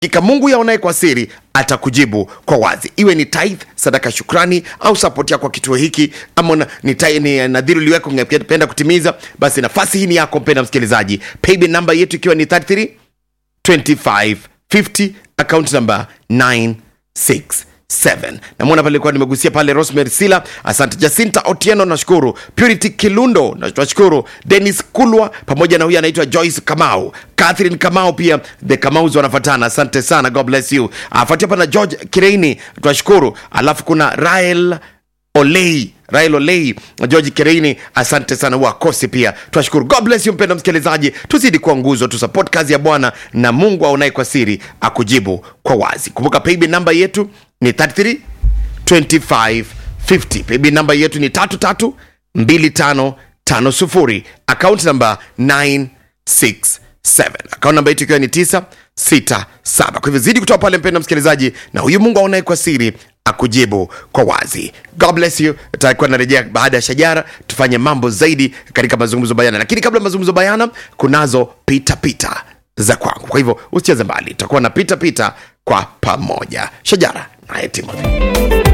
hakika mungu yaonaye kwa siri atakujibu kwa wazi iwe ni tithe sadaka shukrani au sapoti yako kwa kituo hiki ama na- ni, tai- ni nadhiri uliweka ungependa kutimiza basi nafasi hii ni yako mpenda msikilizaji paybill namba yetu ikiwa ni 33 2550 account number 967 namwona pale likuwa nimegusia pale rosemary sila asante jacinta otieno nashukuru purity kilundo na- tunashukuru denis kulwa pamoja na huyu anaitwa joyce kamau catherine kamau pia the kamaus wanafatana asante sana god bless you afuatia hapa na george kireini tunashukuru alafu kuna rael olei rael olei george kireini asante sana wakosi pia tunashukuru god bless you mpenda msikilizaji tuzidi kuwa nguzo tusupport kazi ya bwana na mungu aonaye kwa siri akujibu kwa wazi kumbuka paybill namba yetu ni 33 2550 paybill namba yetu ni 332550 account namba 967 account namba yetu ikiwa ni 967 kwa hivyo zidi kutoa pale mpenda msikilizaji na huyu mungu aonaye kwa siri akujibu kwa wazi god bless you takuwa narejea baada ya shajara tufanye mambo zaidi katika mazungumzo bayana lakini kabla ya mazungumzo bayana kunazo pita pita za kwangu kwa hivyo usicheze mbali tutakuwa na pita pita kwa pamoja shajara naye timothy